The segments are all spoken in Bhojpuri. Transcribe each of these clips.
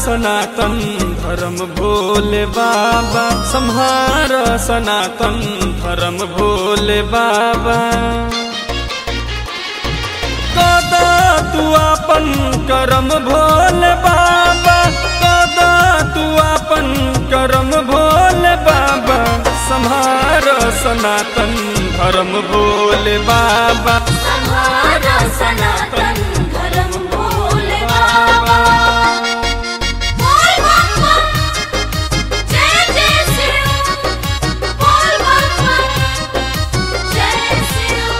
सनातन धर्म भोले बाबा संहार सनातन धर्म भोले बाबा कदा तू अपन करम भोले बाबा कदा तू अपन करम भोले बाबा संहार सनातन धर्म भोले बाबा संहारा सनातन धर्म भोले बाबा बोल बाबा जय जय शिव बोल बाबा जय शिव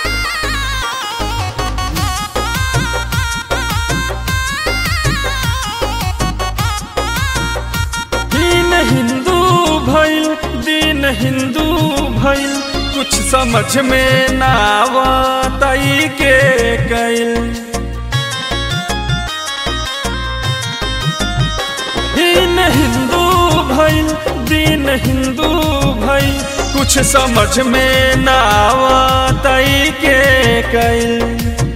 दीन हिंदू भइल दीन हिंदू भइल कुछ समझ में ना आवतई के कैल दीन हिंदू भइल दीन हिंदू भइल कुछ समझ में ना आवतई के कैल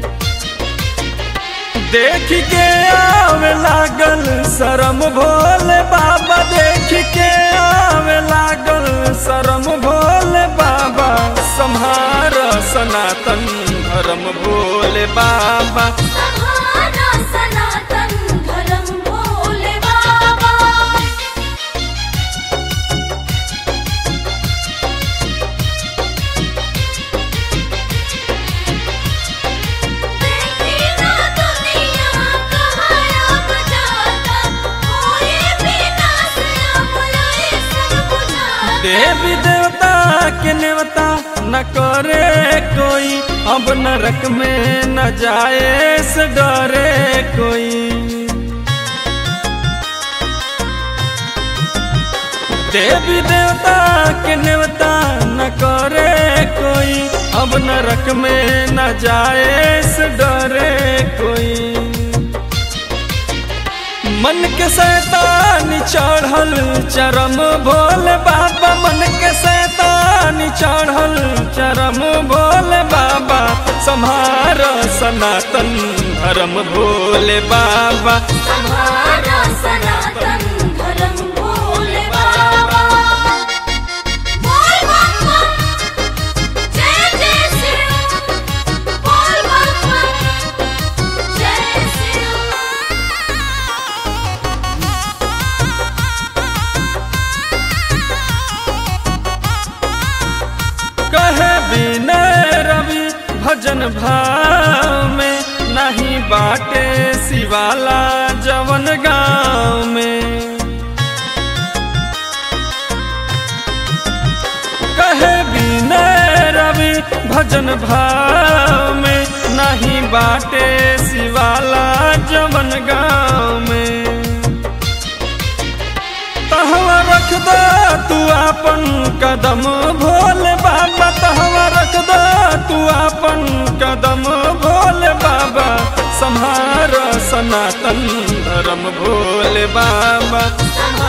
देख के आवे लागल शरम भोले बाबा देख के आवे लागल शरम भोले बाबा संहार सनातन धर्म भोले बाबा संहारा सनातन धर्म भोले बाबा देखी ना दुनिया कहाँ अब जाता कोई भी ना से अब ये सब बुझाता देवी देवता के नेवता न करे कोई अब नरक में न जाए से डरे कोई देवी देवता के नेवता न करे कोई अब नरक में न जाए से डरे कोई मन के शैतान चढ़ल चरम भोले बाबा मन के शैतान चढ़ल चरम भोले बाबा संहार सनातन धर्म भोले बाबा संहारा सनातन धर्म भोले बाबा बोल बाबा जय जय शिव बोल बाबा जय शिव कहे विनय रवि भजन भाव में नहीं बाटे शिवाला जवन गाँव में कहे विनय रवि भजन भाव में नहीं बाटे शिवाला जवन गाँव में तहवा रख दो तू अपन कदम भोले बाबा तहवा रख दो तू अपन कदम भोले बाबा संहार सनातन धर्म भोले बाबा संहारा